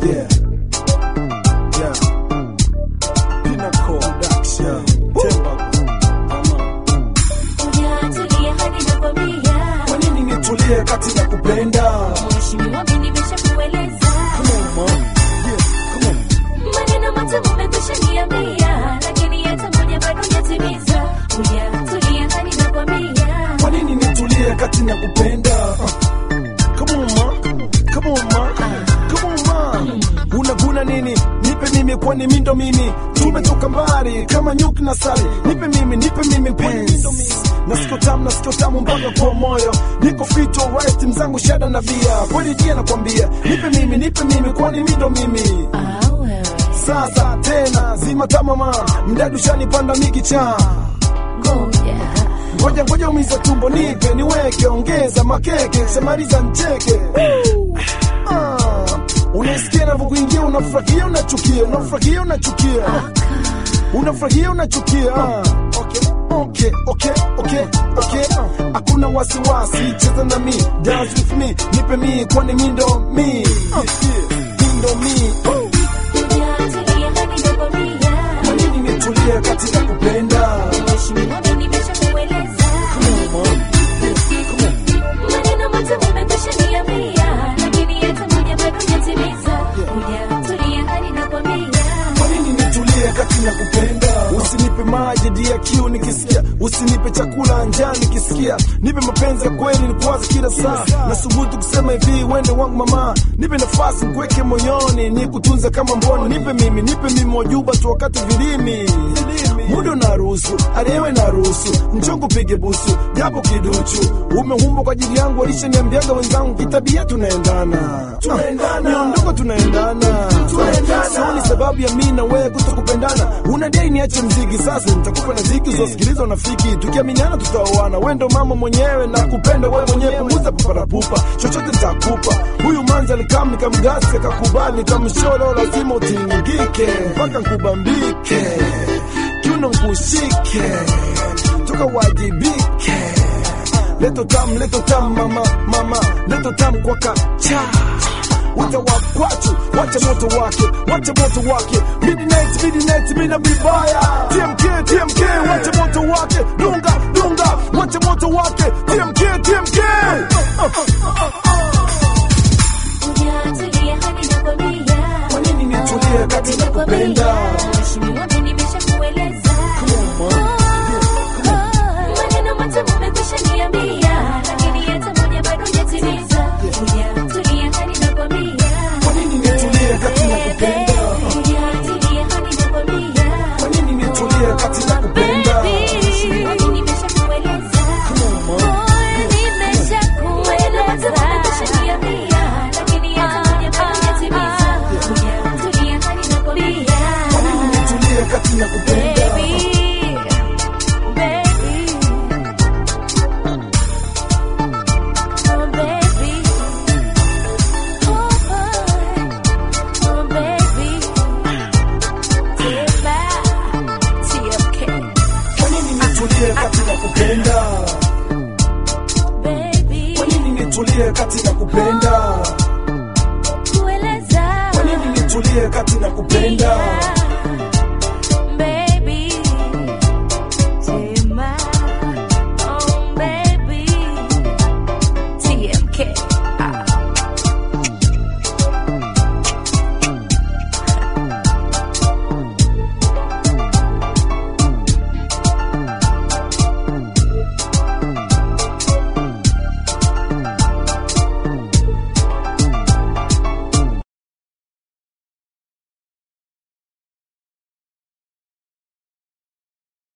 Yeah. Yeah. Pinnacle Production. Temba. Hujatulia hadi nakwambia. Kwa nini nitulie kati na kupenda? Mheshimiwa, mimi nimeshakueleza. Come on, ma. Yeah, come on. Maneno matamu umekwisha niambia, lakini hata moja bado hujatimiza. Hujatulia hadi nakwambia. Kwa nini nitulie kati na kupenda? Uh, Come on, ma. Come on, ma. Come on, ma. Unaguna nini? Nipe mimi kwani mimi ndo mimi. Tumetoka mbali kama nyuki na sali. Nipe mimi, nipe mimi kwani mimi ndo mimi. Nasikio tamu, nasikio tamu mpaka kwa moyo. Niko fit alright, mzangu shada na bia. Kweli dia nakwambia. Nipe mimi, nipe mimi kwani mimi ndo mimi. Ah, wewe. Sasa tena zima tamama. Mdadu shanipanda mikicha. Ngoja. Ngoja ngoja umiza tumbo nipe niweke ongeza makeke semaliza ncheke Ah, Unaisikia navyokuingia unafurahia unachukia unafurahia unachukia unafurahia unachukia Ah, okay, okay, okay, okay, okay. Ah, Hakuna wasiwasi cheza na mi dance with me nipe mi kwani mi ndo mi Ah, mi ndo mi Oh, Hujatulia hadi nakwambia. Kwa nini nitulie kati ya kupenda Mheshimiwa, mimi nimeshakueleza. Maneno matamu umekwisha niambia, lakini hata moja bado hujatimiza. Hujatulia hadi nakwambia. Kwa nini nitulie kati na kupenda? Usinipe maji dia kiu nikisikia, usinipe chakula njaa nikisikia, nipe mapenzi ya kweli nikuwaze kila saa. Nasubutu kusema hivi, wende wangu mama, nipe nafasi nikuweke moyoni, nikutunze kama mboni, nipe mimi, nipe mimi wajuba tu wakati vilimi muda unaruhusu, aliyewe naruhusu, njoo kupige busu japo kiduchu, umehumba kwa ajili yangu, walishaniambiaga wenzangu, kitabia tunaendana, tunaendana, miondoko tunaendana, tunaendana, sioni sababu ya mimi na wewe kutokupendana. Unadai niache mziki, sasa nitakupa na ziki uzosikiliza unafiki, tukiaminiana tutaoana. Wewe ndo mama mwenyewe na kupenda wewe mwenyewe, punguza paparapupa, chochote nitakupa. Huyu manzi alikam nikamgasi, akakubali, nikamsholo, lazima utingike mpaka nkubambike kiuno nkushike tukawajibike leto tam leto tam mama mama leto tam kwa kacha Wacha wakwachu, wacha moto wake, wacha moto wake Midnight, midnight, mina vibaya TMK, TMK, wacha moto wake Dunga, dunga, wacha moto wake TMK, TMK Hujatulia hadi nakwambia. Kwa nini nitulie kati na kupenda? Mheshimiwa, mimi nimeshakueleza. Maneno matamu umekwisha niambia, lakini hata moja bado hujatimiza. Hujatulia hadi nakwambia. Kwa nini nitulie kati na kupenda? Hujatulia hadi nakwambia. Kwa nini nitulie kati na kupenda? Mheshimiwa, mimi nimeshakueleza. Maneno matamu umekwisha niambia, lakini hata moja bado hujatimiza. Hujatulia hadi nakwambia. Kwa nini nitulie kati na kupenda? Kwa nini nitulie kati na kupenda? Kwa nini nitulie kati na kupenda? Kwa nini nitulie kati na kupenda?